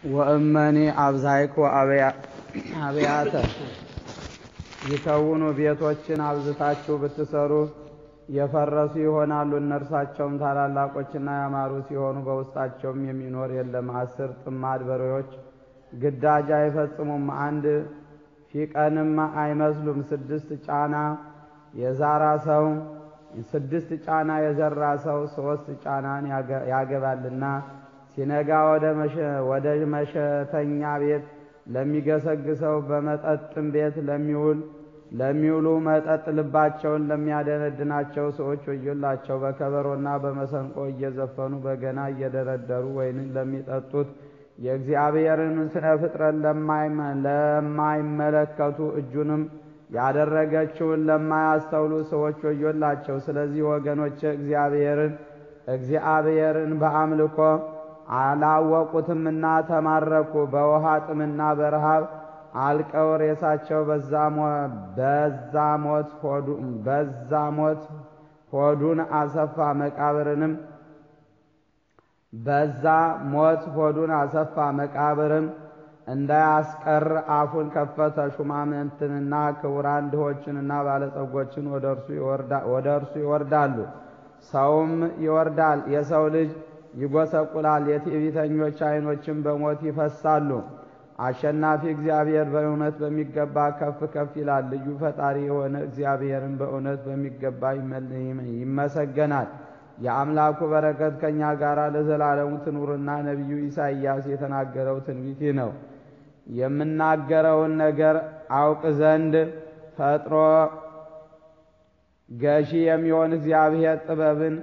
ወእመኒ አብዛይኮ አብያተ ይከውኑ ቤቶችን አብዝታችሁ ብትሰሩ የፈረሱ ይሆናሉ። እነርሳቸውም ታላላቆችና ያማሩ ሲሆኑ በውስጣቸውም የሚኖር የለም። አስር ጥማድ በሬዎች ግዳጅ አይፈጽሙም፣ አንድ ፊቀንም አይመስሉም። ስድስት ጫና የዛራ ሰው ስድስት ጫና የዘራ ሰው ሶስት ጫናን ያገባልና ሲነጋ ወደ መሸተኛ ቤት ለሚገሰግሰው በመጠጥም ቤት ለሚውል ለሚውሉ መጠጥ ልባቸውን ለሚያደነድናቸው ሰዎች ወዮላቸው። በከበሮና በመሰንቆ እየዘፈኑ በገና እየደረደሩ ወይንን ለሚጠጡት የእግዚአብሔርን ስነ ፍጥረት ለማይመለከቱ እጁንም ያደረገችውን ለማያስተውሉ ሰዎች ወዮላቸው። ስለዚህ ወገኖች እግዚአብሔርን እግዚአብሔርን በአምልኮ አላወቁትምና ተማረኩ። በውሃ ጥምና በረሃብ አልቀው ሬሳቸው በዛ ሞት ሆዱን አሰፋ። መቃብርንም በዛ ሞት ሆዱን አሰፋ። መቃብርም እንዳያስቀር አፉን ከፈተ። ሹማምንትንና ክቡራን ድሆችንና ባለጸጎችን ወደ እርሱ ይወርዳሉ። ሰውም ይወርዳል። የሰው ልጅ ይጎሰቁላል። የትዕቢተኞች ዓይኖችም በሞት ይፈሳሉ። አሸናፊ እግዚአብሔር በእውነት በሚገባ ከፍ ከፍ ይላል። ልዩ ፈጣሪ የሆነ እግዚአብሔርን በእውነት በሚገባ ይመሰገናል። የአምላኩ በረከት ከእኛ ጋር ለዘላለሙ ትኑርና ነቢዩ ኢሳይያስ የተናገረው ትንቢት ነው። የምናገረውን ነገር አውቅ ዘንድ ፈጥሮ ገዢ የሚሆን እግዚአብሔር ጥበብን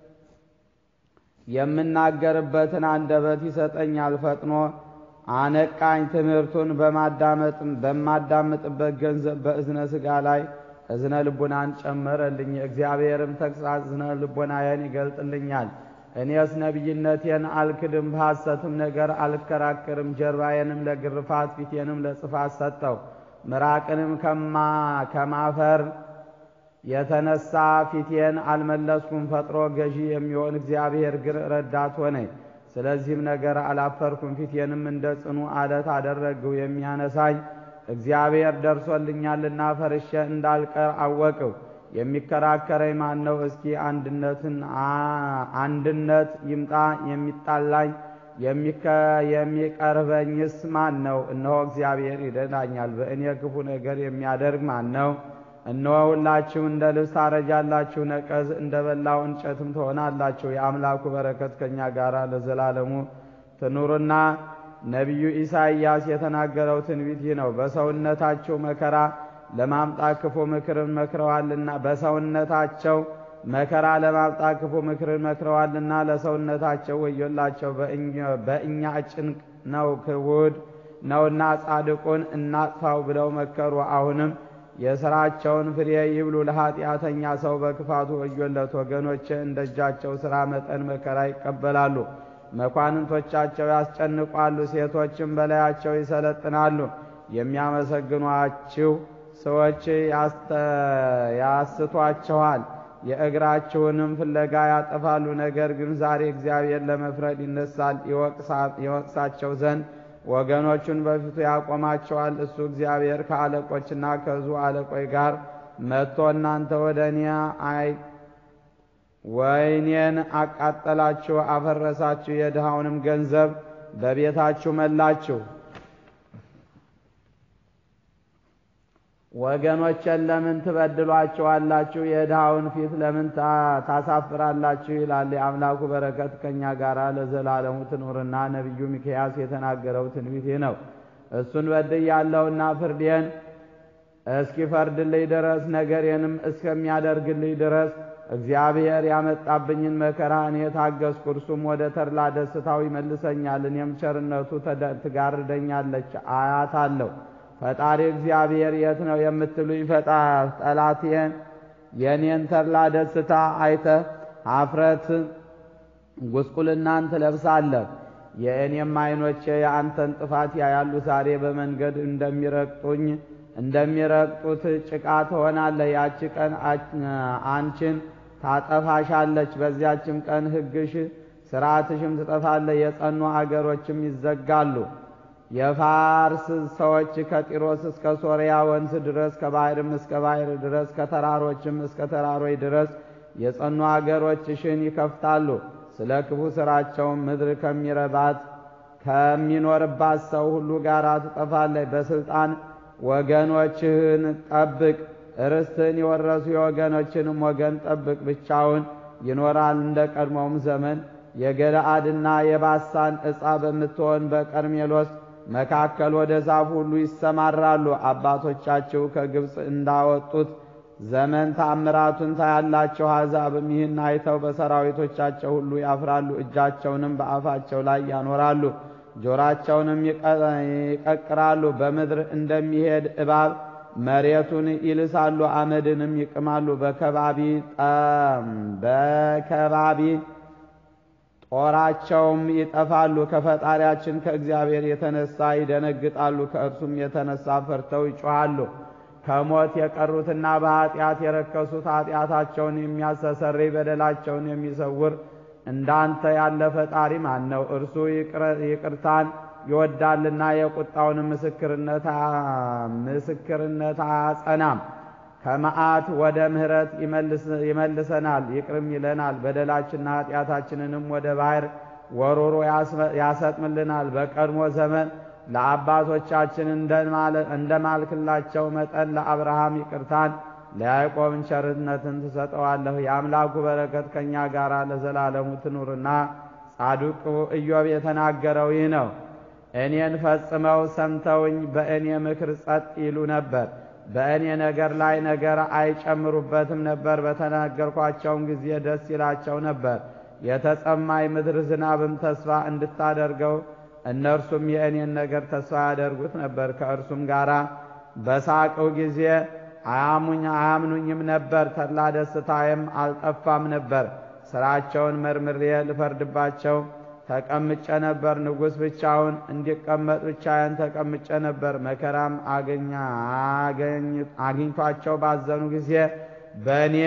የምናገርበትን አንደበት ይሰጠኛል። ፈጥኖ አነቃኝ። ትምህርቱን በማዳምጥበት ገንዘብ በእዝነ ሥጋ ላይ እዝነ ልቡናን ጨመረልኝ። እግዚአብሔርም ተግሣጽ እዝነ ልቡናዬን ይገልጥልኛል። እኔስ ነቢይነቴን አልክድም፣ በሐሰትም ነገር አልከራከርም። ጀርባዬንም ለግርፋት ፊቴንም ለጽፋት ሰጠው። ምራቅንም ከማፈር የተነሳ ፊቴን አልመለስኩም። ፈጥሮ ገዢ የሚሆን እግዚአብሔር ግን ረዳት ሆነኝ። ስለዚህም ነገር አላፈርኩም። ፊቴንም እንደ ጽኑ አለት አደረግሁ። የሚያነሳኝ እግዚአብሔር ደርሶልኛልና ፈርሼ እንዳልቀር አወቅሁ። የሚከራከረኝ ማን ነው? እስኪ አንድነትን አንድነት ይምጣ። የሚጣላኝ የሚቀርበኝስ ማን ነው? እነሆ እግዚአብሔር ይረዳኛል። በእኔ ክፉ ነገር የሚያደርግ ማን ነው? እነሆ ሁላችሁ እንደ ልብስ ታረጃላችሁ፣ ነቀዝ እንደ በላው እንጨትም ትሆናላችሁ። የአምላኩ በረከት ከእኛ ጋር ለዘላለሙ ትኑርና ነቢዩ ኢሳይያስ የተናገረው ትንቢት ይህ ነው። በሰውነታቸው መከራ ለማምጣት ክፉ ምክርን መክረዋልና በሰውነታቸው መከራ ለማምጣት ክፉ ምክርን መክረዋልና ለሰውነታቸው ወዮላቸው። በእኛ ጭንቅ ነው ክቡድ ነውና ጻድቁን እናጥፋው ብለው መከሩ። አሁንም የሥራቸውን ፍሬ ይብሉ። ለኀጢአተኛ ሰው በክፋቱ ወዮለት። ወገኖቼ እንደ እጃቸው ሥራ መጠን መከራ ይቀበላሉ። መኳንንቶቻቸው ያስጨንቋሉ፣ ሴቶችም በላያቸው ይሰለጥናሉ። የሚያመሰግኗችሁ ሰዎች ያስቷችኋል፣ የእግራችሁንም ፍለጋ ያጠፋሉ። ነገር ግን ዛሬ እግዚአብሔር ለመፍረድ ይነሳል፣ ይወቅሳቸው ዘንድ ወገኖቹን በፊቱ ያቆማቸዋል። እሱ እግዚአብሔር ከአለቆችና ከዙ አለቆች ጋር መጥቶ እናንተ ወደ እኔ አይ ወይኔን አቃጠላችሁ፣ አፈረሳችሁ፣ የድሃውንም ገንዘብ በቤታችሁ መላችሁ። ወገኖችን ለምን ትበድሏቸዋላችሁ? የድሃውን ፊት ለምን ታሳፍራላችሁ? ይላል። የአምላኩ በረከት ከእኛ ጋር ለዘላለሙ ትኑርና ነቢዩ ሚክያስ የተናገረው ትንቢት ነው። እሱን በድያለሁና ፍርዴን እስኪፈርድልኝ ድረስ ነገሬንም እስከሚያደርግልኝ ድረስ እግዚአብሔር ያመጣብኝን መከራ እኔ ታገስኩ። እርሱም ወደ ተድላ ደስታው ይመልሰኛል። እኔም ቸርነቱ ትጋርደኛለች አያታለሁ። ፈጣሪ እግዚአብሔር የት ነው የምትሉኝ? ፈጣ ጠላቴን የኔን ተድላ ደስታ አይተህ ኀፍረት ጉስቁልናን ትለብሳለህ። የእኔም ዓይኖቼ የአንተን ጥፋት ያያሉ። ዛሬ በመንገድ እንደሚረግጡኝ እንደሚረግጡት ጭቃ ትሆናለህ። ያቺ ቀን አንቺን ታጠፋሻለች። በዚያችም ቀን ሕግሽ ስርዓትሽም ትጠፋለች፣ የጸኑ አገሮችም ይዘጋሉ። የፋርስ ሰዎች ከጢሮስ እስከ ሶርያ ወንዝ ድረስ ከባሕርም እስከ ባሕር ድረስ ከተራሮችም እስከ ተራሮች ድረስ የጸኑ አገሮችሽን ይከፍታሉ። ስለ ክፉ ሥራቸውም ምድር ከሚረባት ከሚኖርባት ሰው ሁሉ ጋር ትጠፋለች። በስልጣን ወገኖችህን ጠብቅ፣ ርስትህን የወረሱ የወገኖችንም ወገን ጠብቅ። ብቻውን ይኖራል እንደ ቀድሞውም ዘመን የገለአድና የባሳን ዕፃ በምትሆን በቀርሜሎስ መካከል ወደ ዛፍ ሁሉ ይሰማራሉ። አባቶቻችሁ ከግብፅ እንዳወጡት ዘመን ታምራቱን ታያላቸው። አሕዛብም ይህን አይተው በሰራዊቶቻቸው ሁሉ ያፍራሉ። እጃቸውንም በአፋቸው ላይ ያኖራሉ፣ ጆራቸውንም ይቀቅራሉ። በምድር እንደሚሄድ እባብ መሬቱን ይልሳሉ፣ አመድንም ይቅማሉ። በከባቢ በከባቢ ጦራቸውም ይጠፋሉ። ከፈጣሪያችን ከእግዚአብሔር የተነሳ ይደነግጣሉ፣ ከእርሱም የተነሳ ፈርተው ይጮኻሉ። ከሞት የቀሩትና በኀጢአት የረከሱት ኀጢአታቸውን የሚያስተሰርይ በደላቸውን የሚሰውር እንዳንተ ያለ ፈጣሪ ማን ነው? እርሱ ይቅርታን ይወዳልና የቁጣውን ምስክርነት ምስክርነት አያጸናም። ከመዓት ወደ ምሕረት ይመልሰናል፣ ይቅርም ይለናል። በደላችንና ኀጢአታችንንም ወደ ባሕር ወሮሮ ያሰጥምልናል። በቀድሞ ዘመን ለአባቶቻችን እንደማልክላቸው መጠን ለአብርሃም ይቅርታን ለያዕቆብን ቸርነትን ትሰጠዋለህ። የአምላኩ በረከት ከእኛ ጋር ለዘላለሙ ትኑርና ጻድቁ ኢዮብ የተናገረው ይህ ነው። እኔን ፈጽመው ሰምተውኝ በእኔ ምክር ጸጥ ይሉ ነበር። በእኔ ነገር ላይ ነገር አይጨምሩበትም ነበር። በተናገርኳቸውም ጊዜ ደስ ይላቸው ነበር። የተጸማይ ምድር ዝናብም ተስፋ እንድታደርገው እነርሱም የእኔን ነገር ተስፋ ያደርጉት ነበር። ከእርሱም ጋር በሳቅሁ ጊዜ አያሙኝ አያምኑኝም ነበር። ተድላ ደስታዬም አልጠፋም ነበር። ሥራቸውን መርምሬ ልፈርድባቸው ተቀምጨ ነበር። ንጉሥ ብቻውን እንዲቀመጥ ብቻዬን ተቀምጨ ነበር። መከራም አግኝቷቸው ባዘኑ ጊዜ በእኔ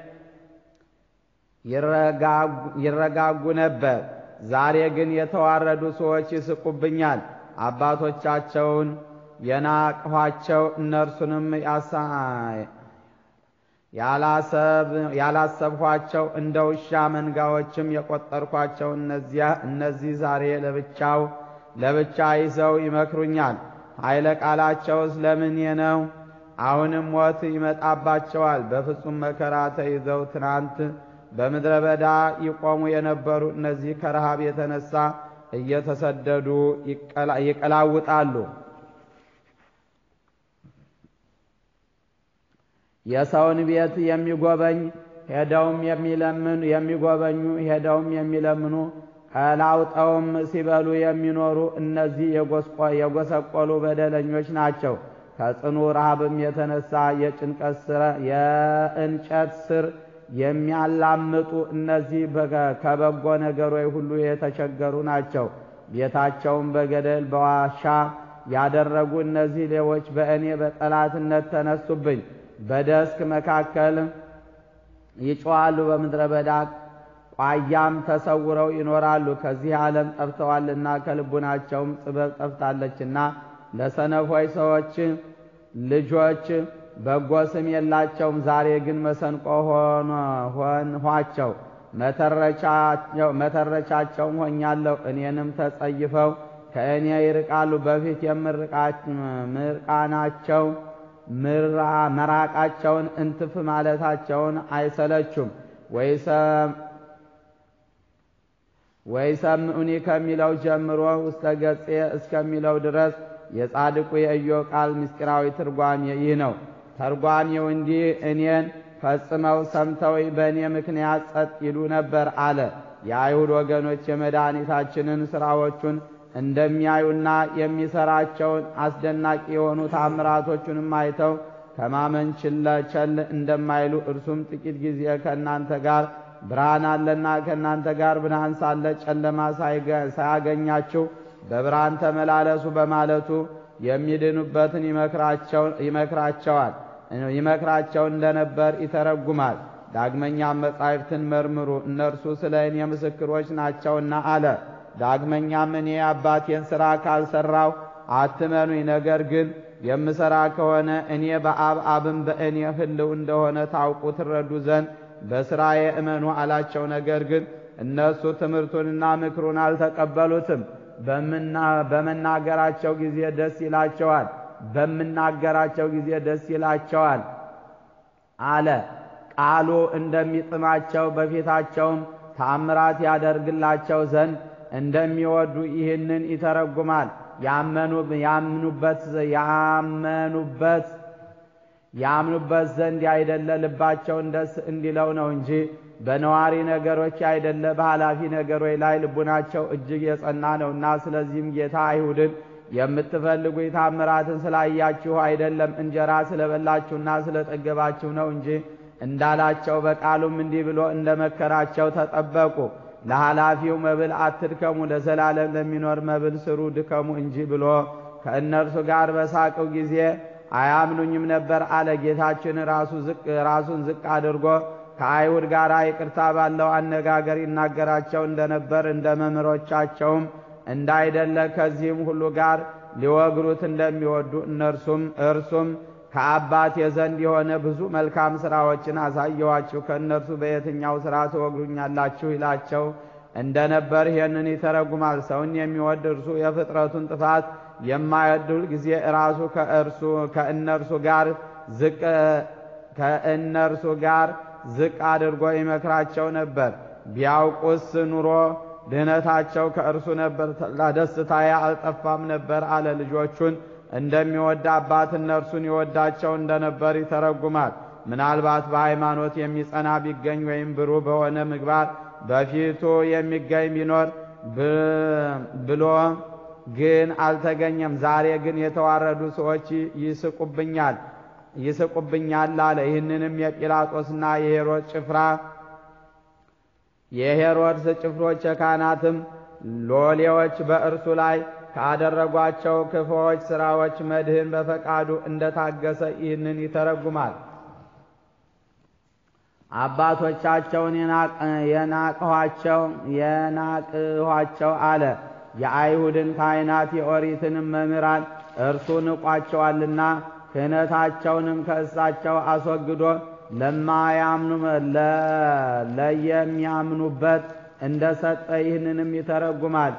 ይረጋጉ ነበር። ዛሬ ግን የተዋረዱ ሰዎች ይስቁብኛል። አባቶቻቸውን የናቅኋቸው እነርሱንም ያላሰብኋቸው እንደ ውሻ መንጋዎችም የቆጠርኳቸው እነዚያ እነዚህ ዛሬ ለብቻው ለብቻ ይዘው ይመክሩኛል። ኃይለ ቃላቸውስ ለምኔ ነው? አሁንም ሞት ይመጣባቸዋል። በፍጹም መከራ ተይዘው ትናንት በምድረ በዳ ይቆሙ የነበሩ እነዚህ ከረሃብ የተነሳ እየተሰደዱ ይቀላውጣሉ። የሰውን ቤት የሚጎበኝ ሄደውም የሚለምኑ የሚጎበኙ ሄደውም የሚለምኑ ቀላውጠውም ሲበሉ የሚኖሩ እነዚህ የጎሰቆሉ በደለኞች ናቸው። ከጽኑ ረሃብም የተነሳ የጭንቀት ስረ የእንጨት ስር የሚያላምጡ እነዚህ ከበጎ ነገሮች ሁሉ የተቸገሩ ናቸው። ቤታቸውን በገደል በዋሻ ያደረጉ እነዚህ ሌቦች በእኔ በጠላትነት ተነሱብኝ። በደስክ መካከል ይጮኻሉ፣ በምድረ በዳ ቋያም ተሰውረው ይኖራሉ። ከዚህ ዓለም ጠፍተዋልና ከልቡናቸውም ጥበብ ጠፍታለችና ለሰነፎች ሰዎች ልጆች በጎ ስም የላቸውም። ዛሬ ግን መሰንቆ ሆንኋቸው፣ መተረቻቸውም ሆኛለሁ። እኔንም ተጸይፈው ከእኔ ይርቃሉ። በፊት የምርቃናቸው መራቃቸውን እንትፍ ማለታቸውን አይሰለቹም። ወይሰምዑኒ ከሚለው ጀምሮ ውስተ ገጼ እስከሚለው ድረስ የጻድቁ የኢዮብ ቃል ምስጢራዊ ትርጓሜ ይህ ነው። ተርጓሜው እንዲህ እኔን ፈጽመው ሰምተው በእኔ ምክንያት ጸጥ ይሉ ነበር አለ። የአይሁድ ወገኖች የመድኃኒታችንን ሥራዎቹን እንደሚያዩና የሚሰራቸውን አስደናቂ የሆኑ ታምራቶቹንም አይተው ከማመን ችለ ቸል እንደማይሉ እርሱም ጥቂት ጊዜ ከእናንተ ጋር ብርሃን አለና ከእናንተ ጋር ብርሃን ሳለ ጨለማ ሳያገኛችሁ በብርሃን ተመላለሱ በማለቱ የሚድኑበትን ይመክራቸዋል ይመክራቸው እንደነበር ይተረጉማል። ዳግመኛም መጻሕፍትን መርምሩ እነርሱ ስለ እኔ ምስክሮች ናቸውና አለ። ዳግመኛም እኔ የአባቴን ሥራ ካልሠራው አትመኑኝ፣ ነገር ግን የምሠራ ከሆነ እኔ በአብ አብም በእኔ ሕልው እንደሆነ ታውቁ ትረዱ ዘንድ በሥራዬ እመኑ አላቸው። ነገር ግን እነሱ ትምህርቱንና ምክሩን አልተቀበሉትም። በመናገራቸው ጊዜ ደስ ይላቸዋል በምናገራቸው ጊዜ ደስ ይላቸዋል አለ። ቃሉ እንደሚጥማቸው በፊታቸውም ታምራት ያደርግላቸው ዘንድ እንደሚወዱ ይህንን ይተረጉማል። ያምኑበት ያመኑበት ያምኑበት ዘንድ ያይደለ ልባቸውን ደስ እንዲለው ነው እንጂ በነዋሪ ነገሮች ያይደለ በኃላፊ ነገሮች ላይ ልቡናቸው እጅግ የጸና ነውና። ስለዚህም ጌታ አይሁድን የምትፈልጉ ታምራትን ስላያችሁ አይደለም እንጀራ ስለበላችሁና ስለጠገባችሁ ነው እንጂ እንዳላቸው በቃሉም እንዲህ ብሎ እንደመከራቸው ተጠበቁ። ለኃላፊው መብል አትድከሙ፣ ለዘላለም ለሚኖር መብል ስሩ ድከሙ እንጂ ብሎ ከእነርሱ ጋር በሳቀው ጊዜ አያምኑኝም ነበር አለ። ጌታችን ራሱን ዝቅ አድርጎ ከአይሁድ ጋር ይቅርታ ባለው አነጋገር ይናገራቸው እንደነበር እንደ መምህሮቻቸውም እንዳይደለ ከዚህም ሁሉ ጋር ሊወግሩት እንደሚወዱ እነርሱም እርሱም ከአባቴ ዘንድ የሆነ ብዙ መልካም ሥራዎችን አሳየዋችሁ ከእነርሱ በየትኛው ሥራ ትወግሩኛላችሁ? ይላቸው እንደነበር ይህንን ይተረጉማል። ሰውን የሚወድ እርሱ የፍጥረቱን ጥፋት የማይወድ ሁል ጊዜ ራሱ ከእርሱ ከእነርሱ ጋር ዝቅ ከእነርሱ ጋር ዝቅ አድርጎ ይመክራቸው ነበር። ቢያውቁስ ኑሮ ድህነታቸው ከእርሱ ነበር፣ ደስታዬ አልጠፋም ነበር አለ። ልጆቹን እንደሚወድ አባት እነርሱን ይወዳቸው እንደነበር ይተረጉማል። ምናልባት በሃይማኖት የሚጸና ቢገኝ ወይም ብሩህ በሆነ ምግባር በፊቱ የሚገኝ ቢኖር ብሎ ግን አልተገኘም። ዛሬ ግን የተዋረዱ ሰዎች ይስቁብኛል ይስቁብኛል አለ። ይህንንም የጲላጦስና የሄሮድስ ጭፍራ የሄሮድስ ጭፍሮች የካህናትም ሎሌዎች በእርሱ ላይ ካደረጓቸው ክፉዎች ሥራዎች መድህን በፈቃዱ እንደታገሰ ይህንን ይተረጉማል። አባቶቻቸውን የናቅኋቸው የናቅኋቸው አለ። የአይሁድን ካህናት የኦሪትንም መምህራን እርሱ ንቋቸዋልና ክህነታቸውንም ከእሳቸው አስወግዶ ለማያምኑ ለየሚያምኑበት እንደ ሰጠ ይህንንም ይተረጉማል።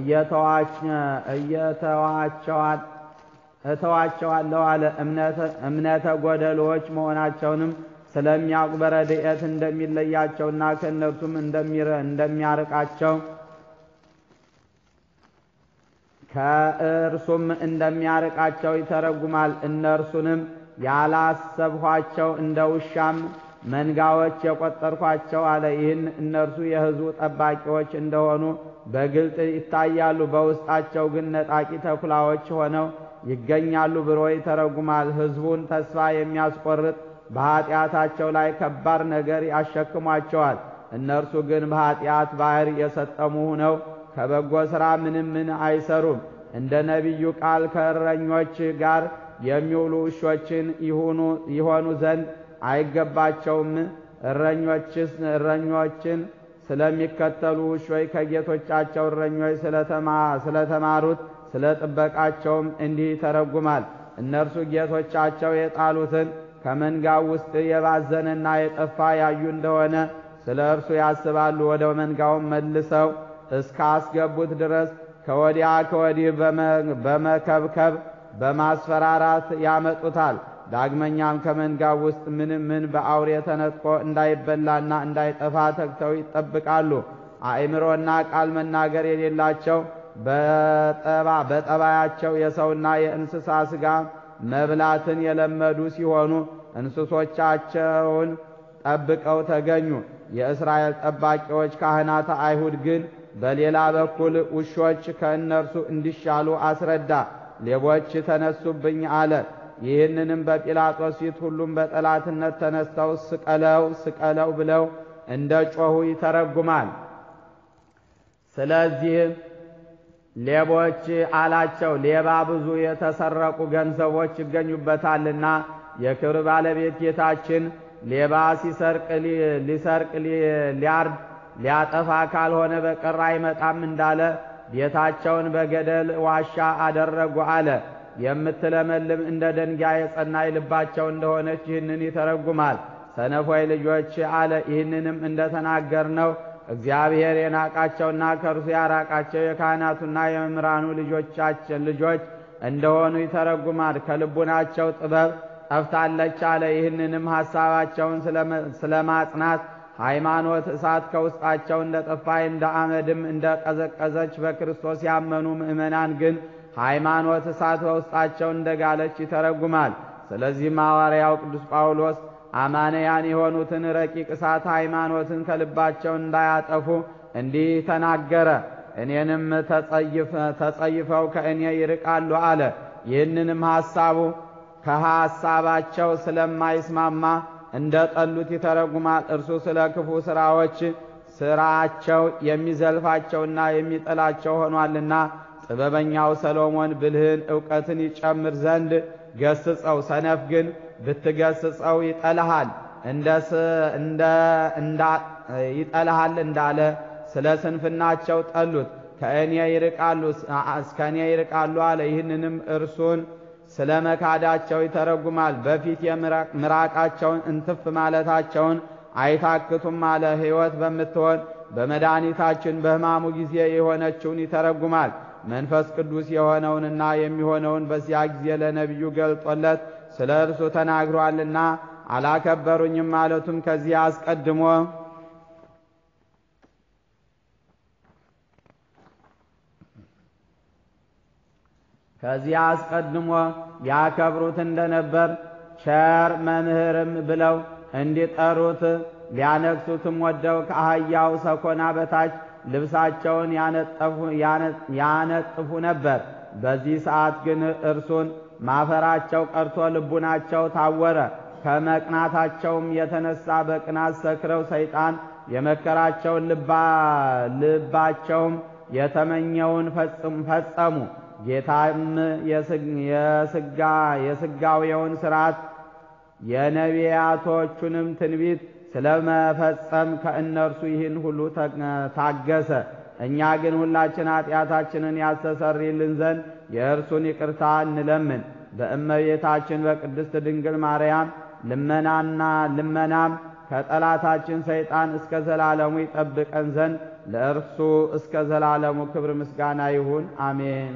እተዋቸዋለሁ አለ። እምነተ ጎደሎዎች መሆናቸውንም ስለሚያውቅ በረድኤት እንደሚለያቸውና ከእነርሱም እንደሚያርቃቸው ከእርሱም እንደሚያርቃቸው ይተረጉማል። እነርሱንም ያላሰብኋቸው እንደ ውሻም መንጋዎች የቆጠርኳቸው አለ። ይህን እነርሱ የሕዝቡ ጠባቂዎች እንደሆኑ በግልጥ ይታያሉ፣ በውስጣቸው ግን ነጣቂ ተኩላዎች ሆነው ይገኛሉ ብሎ ይተረጉማል። ሕዝቡን ተስፋ የሚያስቆርጥ በኀጢአታቸው ላይ ከባድ ነገር ያሸክሟቸዋል። እነርሱ ግን በኀጢአት ባሕር የሰጠሙ ሆነው ከበጎ ሥራ ምንም ምን አይሰሩም። እንደ ነቢዩ ቃል ከእረኞች ጋር የሚውሉ ውሾችን ይሆኑ ዘንድ አይገባቸውም። እረኞችስ እረኞችን ስለሚከተሉ ውሾች ከጌቶቻቸው እረኞች ስለተማሩት ስለ ጥበቃቸውም እንዲህ ይተረጉማል። እነርሱ ጌቶቻቸው የጣሉትን ከመንጋው ውስጥ የባዘነና የጠፋ ያዩ እንደሆነ ስለ እርሱ ያስባሉ። ወደ መንጋውም መልሰው እስካስገቡት ድረስ ከወዲያ ከወዲህ በመከብከብ በማስፈራራት ያመጡታል። ዳግመኛም ከመንጋው ውስጥ ምንም ምን በአውሬ ተነጥቆ እንዳይበላና እንዳይጠፋ ተግተው ይጠብቃሉ። አእምሮና ቃል መናገር የሌላቸው በጠባያቸው የሰውና የእንስሳ ሥጋ መብላትን የለመዱ ሲሆኑ እንስሶቻቸውን ጠብቀው ተገኙ። የእስራኤል ጠባቂዎች ካህናተ አይሁድ ግን በሌላ በኩል ውሾች ከእነርሱ እንዲሻሉ አስረዳ። ሌቦች ተነሱብኝ አለ። ይህንንም በጲላጦስ ፊት ሁሉም በጠላትነት ተነስተው ስቀለው ስቀለው ብለው እንደ ጮኹ ይተረጉማል። ስለዚህም ሌቦች አላቸው፣ ሌባ ብዙ የተሰረቁ ገንዘቦች ይገኙበታልና የክብር ባለቤት ጌታችን ሌባ ሲሰርቅ ሊሰርቅ ሊያርድ ሊያጠፋ ካልሆነ በቀር አይመጣም እንዳለ ቤታቸውን በገደል ዋሻ አደረጉ አለ። የምትለመልም እንደ ደንጋይ የጸናይ ልባቸው እንደሆነች ይህንን ይተረጉማል። ሰነፎይ ልጆች አለ። ይህንንም እንደተናገር ነው እግዚአብሔር የናቃቸውና ከእርሱ ያራቃቸው የካህናቱና የመምህራኑ ልጆቻችን ልጆች እንደሆኑ ይተረጉማል። ከልቡናቸው ጥበብ ጠፍታለች አለ። ይህንንም ሐሳባቸውን ስለማጽናት ሃይማኖት እሳት ከውስጣቸው እንደ ጠፋይ እንደ አመድም እንደ ቀዘቀዘች በክርስቶስ ያመኑ ምእመናን ግን ሃይማኖት እሳት በውስጣቸው እንደ ጋለች ይተረጉማል። ስለዚህም ሐዋርያው ቅዱስ ጳውሎስ አማንያን የሆኑትን ረቂቅ እሳት ሃይማኖትን ከልባቸው እንዳያጠፉ እንዲህ ተናገረ። እኔንም ተጸይፈው ከእኔ ይርቃሉ አለ። ይህንንም ሐሳቡ ከሐሳባቸው ስለማይስማማ እንደ ጠሉት ይተረጉማል። እርሱ ስለ ክፉ ሥራዎች ሥራቸው የሚዘልፋቸውና የሚጠላቸው ሆኗልና ጥበበኛው ሰሎሞን ብልህን ዕውቀትን ይጨምር ዘንድ ገስጸው፣ ሰነፍ ግን ብትገስጸው ይጠልሃል ይጠልሃል እንዳለ ስለ ስንፍናቸው ጠሉት። ከእኔ ይርቃሉ እስከ እኔ ይርቃሉ አለ። ይህንንም እርሱን ስለ መካዳቸው ይተረጉማል። በፊት ምራቃቸውን እንትፍ ማለታቸውን አይታክቱም አለ። ሕይወት በምትሆን በመድኃኒታችን በሕማሙ ጊዜ የሆነችውን ይተረጉማል። መንፈስ ቅዱስ የሆነውንና የሚሆነውን በዚያ ጊዜ ለነቢዩ ገልጦለት ስለ እርሱ ተናግሯልና አላከበሩኝም ማለቱም ከዚህ አስቀድሞ ከዚህ አስቀድሞ ያከብሩት እንደነበር ቸር መምህርም ብለው እንዲጠሩት ሊያነግሱትም ወደው ከአህያው ሰኮና በታች ልብሳቸውን ያነጥፉ ነበር። በዚህ ሰዓት ግን እርሱን ማፈራቸው ቀርቶ ልቡናቸው ታወረ። ከመቅናታቸውም የተነሳ በቅናት ሰክረው ሰይጣን የመከራቸውን ልባቸውም የተመኘውን ፈጸሙ። ጌታም የስጋዌውን ሥርዓት የነቢያቶቹንም ትንቢት ስለመፈጸም ከእነርሱ ይህን ሁሉ ታገሰ። እኛ ግን ሁላችን ኃጢአታችንን ያስተሰርይልን ዘንድ የእርሱን ይቅርታ እንለምን። በእመቤታችን በቅድስት ድንግል ማርያም ልመናና ልመናም ከጠላታችን ሰይጣን እስከ ዘላለሙ ይጠብቀን ዘንድ ለእርሱ እስከ ዘላለሙ ክብር ምስጋና ይሁን፣ አሜን።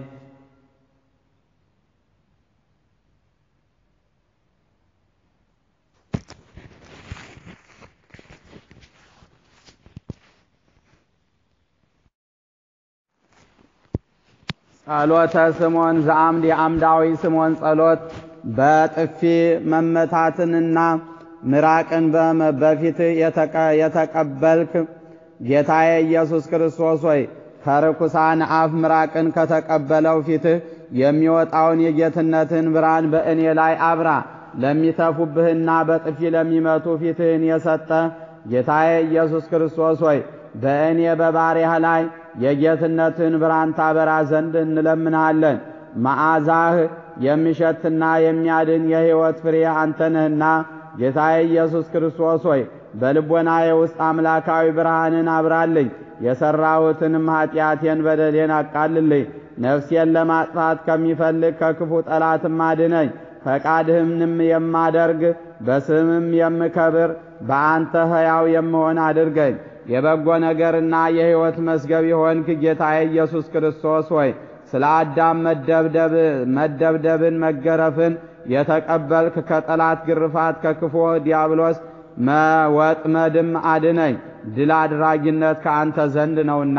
ጸሎተ ስምዖን ዘአምድ የአምዳዊ ስምዖን ጸሎት በጥፊ መመታትንና ምራቅን በፊትህ የተቀበልክ ጌታዬ ኢየሱስ ክርስቶስ ሆይ ከርኩሳን አፍ ምራቅን ከተቀበለው ፊትህ የሚወጣውን የጌትነትን ብርሃን በእኔ ላይ አብራ። ለሚተፉብህና በጥፊ ለሚመቱ ፊትህን የሰጠ ጌታዬ ኢየሱስ ክርስቶስ ሆይ በእኔ በባሪያህ ላይ የጌትነትን ብርሃን ታበራ ዘንድ እንለምንሃለን። መዓዛህ የሚሸትና የሚያድን የሕይወት ፍሬ አንተ ነህና ጌታዬ ኢየሱስ ክርስቶስ ሆይ በልቦናዬ ውስጥ አምላካዊ ብርሃንን አብራልኝ። የሠራሁትንም ኀጢአቴን በደሌን አቃልልኝ። ነፍሴን ለማጥፋት ከሚፈልግ ከክፉ ጠላትም አድነኝ። ፈቃድህንም የማደርግ በስምም የምከብር በአንተ ሕያው የምሆን አድርገኝ። የበጎ ነገርና የሕይወት መዝገብ የሆንክ ጌታዬ ኢየሱስ ክርስቶስ ሆይ ስለ አዳም መደብደብን መገረፍን የተቀበልክ ከጠላት ግርፋት ከክፉ ዲያብሎስ መወጥመድም አድነኝ። ድል አድራጊነት ከአንተ ዘንድ ነውና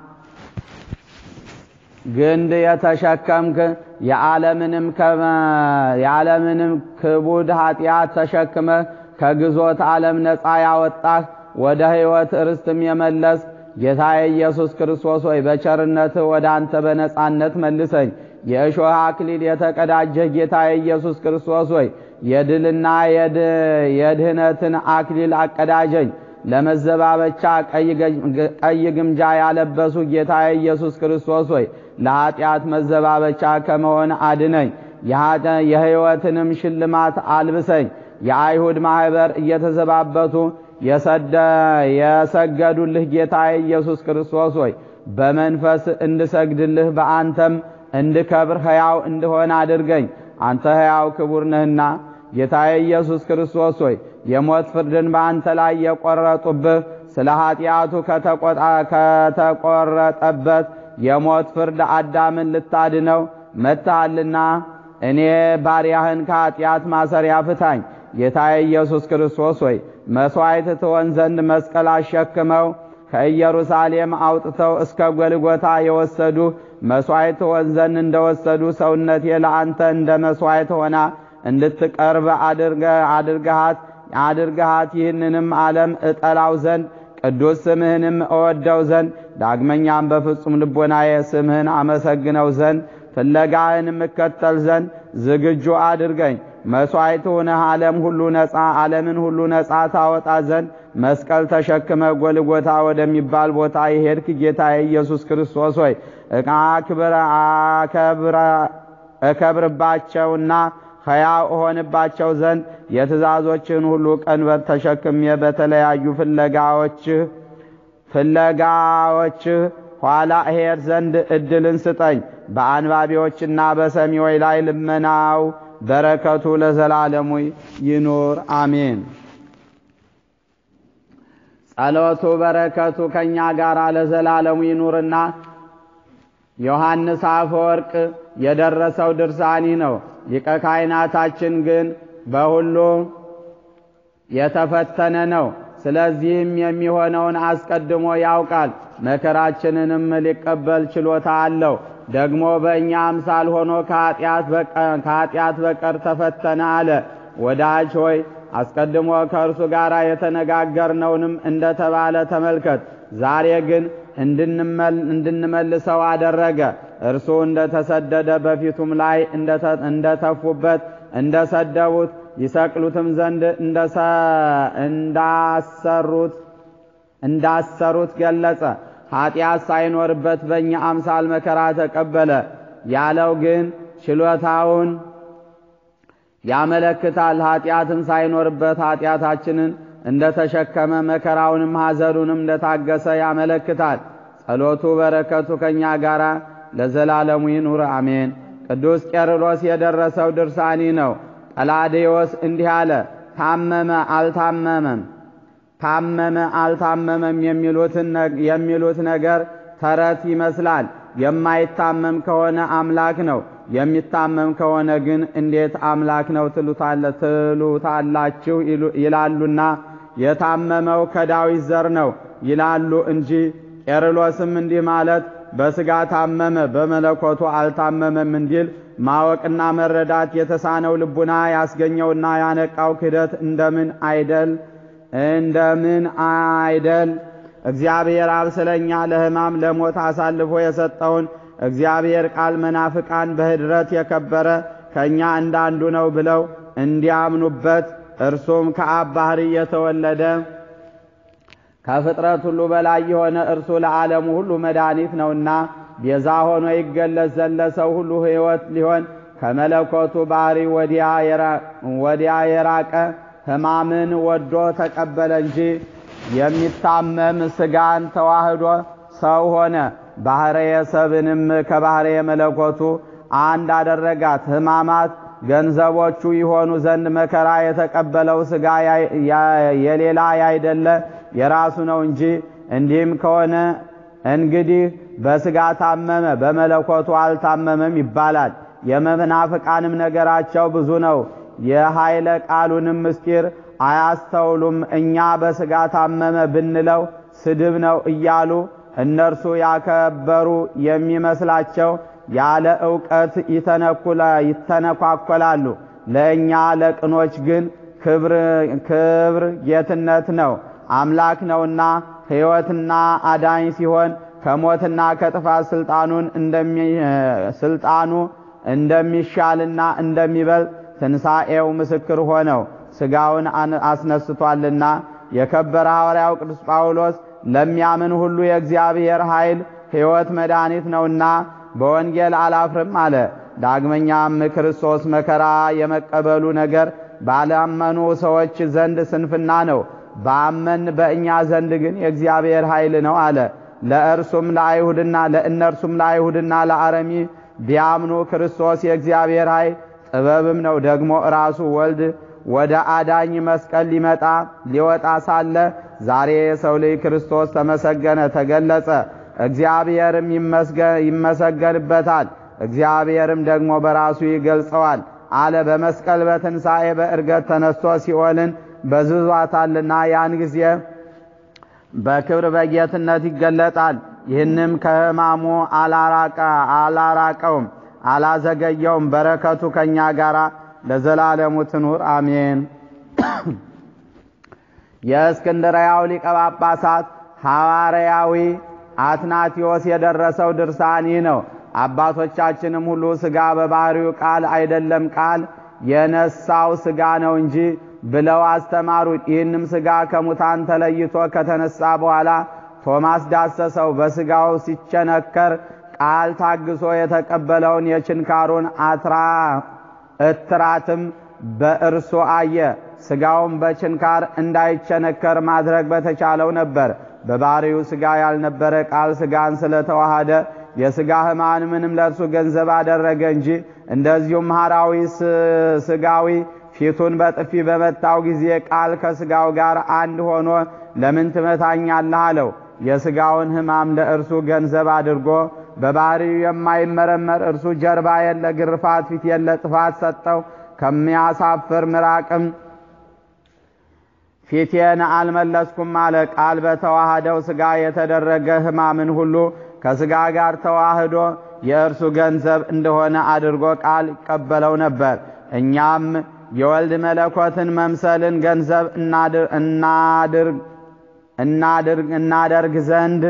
ግንድ የተሸከምክ የዓለምንም ክቡድ ኀጢአት ተሸክመህ ከግዞት ዓለም ነፃ ያወጣህ ወደ ሕይወት ርስትም የመለስ ጌታዬ ኢየሱስ ክርስቶስ ሆይ በቸርነትህ ወደ አንተ በነጻነት መልሰኝ። የእሾህ አክሊል የተቀዳጀህ ጌታዬ ኢየሱስ ክርስቶስ ሆይ የድልና የድህነትን አክሊል አቀዳጀኝ። ለመዘባበቻ ቀይ ግምጃ ያለበሱ ጌታዬ ኢየሱስ ክርስቶስ ሆይ ለኀጢአት መዘባበቻ ከመሆን አድነኝ። የሕይወትንም ሽልማት አልብሰኝ። የአይሁድ ማኅበር እየተዘባበቱ የሰገዱልህ ጌታ ኢየሱስ ክርስቶስ ሆይ በመንፈስ እንድሰግድልህ በአንተም እንድከብር ሕያው እንድሆን አድርገኝ። አንተ ሕያው ክቡር ነህና ጌታዬ ኢየሱስ ክርስቶስ ሆይ የሞት ፍርድን በአንተ ላይ የቆረጡብህ ስለ ኀጢአቱ ከተቆረጠበት የሞት ፍርድ አዳምን ልታድነው መጥተሃልና እኔ ባሪያህን ከኀጢአት ማሰሪያ ፍታኝ። ጌታዬ ኢየሱስ ክርስቶስ ሆይ መሥዋዕት ትሆን ዘንድ መስቀል አሸክመው ከኢየሩሳሌም አውጥተው እስከ ጎልጎታ የወሰዱ መሥዋዕት ትሆን ዘንድ እንደወሰዱ ሰውነቴ ለአንተ እንደ መሥዋዕት ሆና እንድትቀርብ አድርገሃት አድርገሃት ይህንንም ዓለም እጠላው ዘንድ ቅዱስ ስምህንም እወደው ዘንድ ዳግመኛም በፍጹም ልቦናዬ ስምህን አመሰግነው ዘንድ ፍለጋህንም እከተል ዘንድ ዝግጁ አድርገኝ። መሥዋዕት ሆነህ ዓለም ሁሉ ነፃ ዓለምን ሁሉ ነፃ ታወጣ ዘንድ መስቀል ተሸክመ ጎልጎታ ወደሚባል ቦታ የሄድክ ጌታ ኢየሱስ ክርስቶስ ሆይ እከብርባቸውና ሕያው እሆንባቸው ዘንድ የትእዛዞችን ሁሉ ቀንበር ተሸክሜ በተለያዩ ፍለጋዎችህ ፍለጋዎችህ ኋላ እሄድ ዘንድ እድልን ስጠኝ። በአንባቢዎችና በሰሚዎች ላይ ልመናው በረከቱ ለዘላለሙ ይኑር አሜን። ጸሎቱ በረከቱ ከእኛ ጋር ለዘላለሙ ይኑርና ዮሐንስ አፈወርቅ የደረሰው ድርሳኒ ነው። ሊቀ ካህናታችን ግን በሁሉ የተፈተነ ነው። ስለዚህም የሚሆነውን አስቀድሞ ያውቃል። መከራችንንም ሊቀበል ችሎታ አለው። ደግሞ በእኛ አምሳል ሆኖ ከኃጢአት በቀር ተፈተነ አለ። ወዳጅ ሆይ አስቀድሞ ከእርሱ ጋር የተነጋገርነውንም እንደተባለ ተመልከት። ዛሬ ግን እንድንመልሰው አደረገ። እርሱ እንደተሰደደ በፊቱም ላይ እንደተፉበት እንደሰደቡት ይሰቅሉትም ዘንድ እንዳሰሩት እንዳሰሩት ገለጸ። ኃጢአት ሳይኖርበት በእኛ አምሳል መከራ ተቀበለ ያለው ግን ችሎታውን ያመለክታል። ኃጢአትም ሳይኖርበት ኃጢአታችንን እንደተሸከመ መከራውንም ሐዘኑንም እንደታገሰ ያመለክታል። ጸሎቱ በረከቱ ከእኛ ጋር ለዘላለሙ ይኑር አሜን። ቅዱስ ቄርሎስ የደረሰው ድርሳኒ ነው። ቀላዴዎስ እንዲህ አለ፣ ታመመ አልታመመም፣ ታመመ አልታመመም የሚሉት ነገር ተረት ይመስላል። የማይታመም ከሆነ አምላክ ነው፣ የሚታመም ከሆነ ግን እንዴት አምላክ ነው ትሉታላችሁ ይላሉና የታመመው ከዳዊት ዘር ነው ይላሉ እንጂ ቄርሎስም እንዲህ ማለት በሥጋ ታመመ በመለኮቱ አልታመመም እንዲል ማወቅና መረዳት የተሳነው ልቡና ያስገኘውና ያነቃው ክህደት እንደምን አይደል እንደምን አይደል እግዚአብሔር አብ ስለኛ ለሕማም ለሞት አሳልፎ የሰጠውን እግዚአብሔር ቃል መናፍቃን በኅድረት የከበረ ከእኛ እንዳንዱ ነው ብለው እንዲያምኑበት እርሱም ከአብ ባሕሪ የተወለደ ከፍጥረት ሁሉ በላይ የሆነ እርሱ ለዓለሙ ሁሉ መድኃኒት ነውና ቤዛ ሆኖ ይገለጽ ዘንድ ለሰው ሁሉ ሕይወት ሊሆን ከመለኮቱ ባሕሪ ወዲያ የራቀ ሕማምን ወዶ ተቀበለ እንጂ የሚታመም ሥጋን ተዋህዶ ሰው ሆነ። ባሕርየ ሰብንም ባሕርየ መለኮቱ አንድ አደረጋት። ሕማማት ገንዘቦቹ ይሆኑ ዘንድ መከራ የተቀበለው ሥጋ የሌላ ያይደለ የራሱ ነው እንጂ። እንዲህም ከሆነ እንግዲህ በሥጋ ታመመ በመለኮቱ አልታመመም ይባላል። የመናፍቃንም ነገራቸው ብዙ ነው፣ የኃይለ ቃሉንም ምስጢር አያስተውሉም። እኛ በሥጋ ታመመ ብንለው ስድብ ነው እያሉ እነርሱ ያከበሩ የሚመስላቸው ያለ ዕውቀት ይተነኳኮላሉ። ለእኛ ለቅኖች ግን ክብር ጌትነት ነው፣ አምላክ ነውና ሕይወትና አዳኝ ሲሆን ከሞትና ከጥፋት ስልጣኑን ስልጣኑ እንደሚሻልና እንደሚበልጥ ትንሣኤው ምስክር ሆነው ሥጋውን አስነስቷልና የከበረ ሐዋርያው ቅዱስ ጳውሎስ ለሚያምን ሁሉ የእግዚአብሔር ኃይል ሕይወት መድኃኒት ነውና በወንጌል አላፍርም አለ። ዳግመኛም ክርስቶስ መከራ የመቀበሉ ነገር ባላመኑ ሰዎች ዘንድ ስንፍና ነው፣ ባመን በእኛ ዘንድ ግን የእግዚአብሔር ኃይል ነው አለ። ለእርሱም ለአይሁድና ለእነርሱም ለአይሁድና ለአረሚ ቢያምኑ ክርስቶስ የእግዚአብሔር ኃይል ጥበብም ነው። ደግሞ ራሱ ወልድ ወደ አዳኝ መስቀል ሊመጣ ሊወጣ ሳለ ዛሬ የሰው ልጅ ክርስቶስ ተመሰገነ፣ ተገለጸ። እግዚአብሔርም ይመሰገንበታል፣ እግዚአብሔርም ደግሞ በራሱ ይገልጸዋል አለ። በመስቀል በትንሣኤ በእርገት ተነስቶ ሲኦልን በዝዟታልና ያን ጊዜ በክብር በጌትነት ይገለጣል። ይህንም ከሕማሙ አላራቀውም፣ አላዘገየውም። በረከቱ ከእኛ ጋር ለዘላለሙ ትኑር አሜን። የእስክንድርያው ሊቀ ጳጳሳት ሐዋርያዊ አትናቴዎስ የደረሰው ድርሳን ይህ ነው። አባቶቻችንም ሁሉ ሥጋ በባህሪው ቃል አይደለም ቃል የነሳው ሥጋ ነው እንጂ ብለው አስተማሩት። ይህንም ሥጋ ከሙታን ተለይቶ ከተነሳ በኋላ ቶማስ ዳሰሰው። በሥጋው ሲቸነከር ቃል ታግሶ የተቀበለውን የችንካሩን አትራ እትራትም በእርሱ አየ። ሥጋውም በችንካር እንዳይቸነከር ማድረግ በተቻለው ነበር። በባህሪው ሥጋ ያልነበረ ቃል ሥጋን ስለተዋሃደ የሥጋ ሕማን ምንም ለእርሱ ገንዘብ አደረገ እንጂ እንደዚሁም ሐራዊ ሥጋዊ ፊቱን በጥፊ በመታው ጊዜ ቃል ከሥጋው ጋር አንድ ሆኖ ለምን ትመታኛለህ አለው። የሥጋውን ሕማም ለእርሱ ገንዘብ አድርጎ በባህሪው የማይመረመር እርሱ ጀርባ የለ ግርፋት ፊት የለ ጥፋት ሰጠው። ከሚያሳፍር ምራቅም ፊቴን አልመለስኩም አለ። ቃል በተዋህደው ሥጋ የተደረገ ሕማምን ሁሉ ከሥጋ ጋር ተዋህዶ የእርሱ ገንዘብ እንደሆነ አድርጎ ቃል ይቀበለው ነበር። እኛም የወልድ መለኮትን መምሰልን ገንዘብ እናደርግ ዘንድ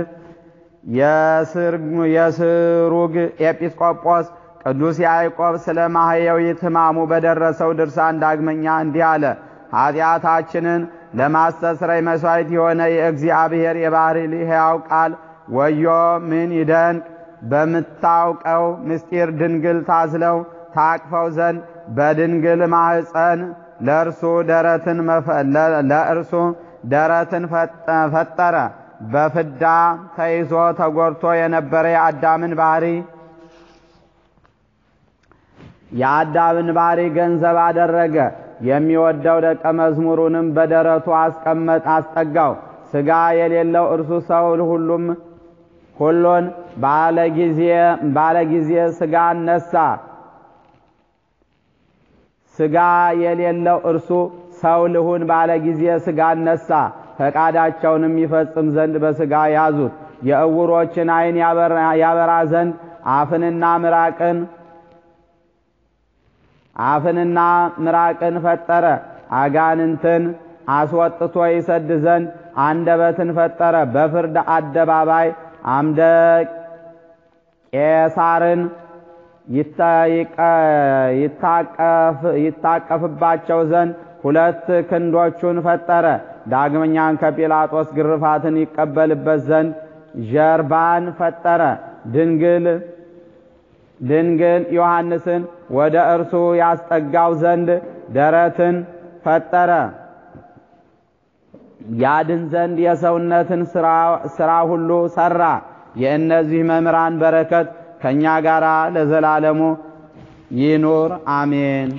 የስሩግ ኤጲስቆጶስ ቅዱስ ያዕቆብ ስለ ማህየዊት ሕማሙ በደረሰው ድርሳን ዳግመኛ እንዲህ አለ። ኃጢአታችንን ለማስተስረይ መሥዋዕት የሆነ የእግዚአብሔር የባሕሪ ሕያው ቃል ወዮ ምን ይደንቅ! በምታውቀው ምስጢር ድንግል ታዝለው ታቅፈው ዘንድ በድንግል ማህፀን ለእርሱ ደረትን ለእርሱ ደረትን ፈጠረ። በፍዳ ተይዞ ተጎድቶ የነበረ የአዳምን ባህሪ የአዳምን ባህሪ ገንዘብ አደረገ። የሚወደው ደቀ መዝሙሩንም በደረቱ አስቀመጥ አስጠጋው። ሥጋ የሌለው እርሱ ሰው ሁሉም ሁሉን ባለጊዜ ሥጋ ነሳ። ሥጋ የሌለው እርሱ ሰው ልሁን ባለ ጊዜ ሥጋ ነሳ። ፈቃዳቸውንም ይፈጽም ዘንድ በሥጋ ያዙት። የእውሮችን ዓይን ያበራ ዘንድ አፍንና ምራቅን አፍንና ምራቅን ፈጠረ። አጋንንትን አስወጥቶ ይሰድ ዘንድ አንደበትን ፈጠረ። በፍርድ አደባባይ አምደ ቄሳርን ይታቀፍባቸው ዘንድ ሁለት ክንዶቹን ፈጠረ። ዳግመኛን ከጲላጦስ ግርፋትን ይቀበልበት ዘንድ ጀርባን ፈጠረ። ድንግል ድንግል ዮሐንስን ወደ እርሱ ያስጠጋው ዘንድ ደረትን ፈጠረ። ያድን ዘንድ የሰውነትን ሥራ ሁሉ ሠራ። የእነዚህ መምህራን በረከት ከእኛ ጋር ለዘላለሙ ይኑር አሜን።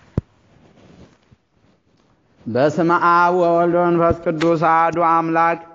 በስመ አብ ወወልድ ወመንፈስ ቅዱስ አሐዱ አምላክ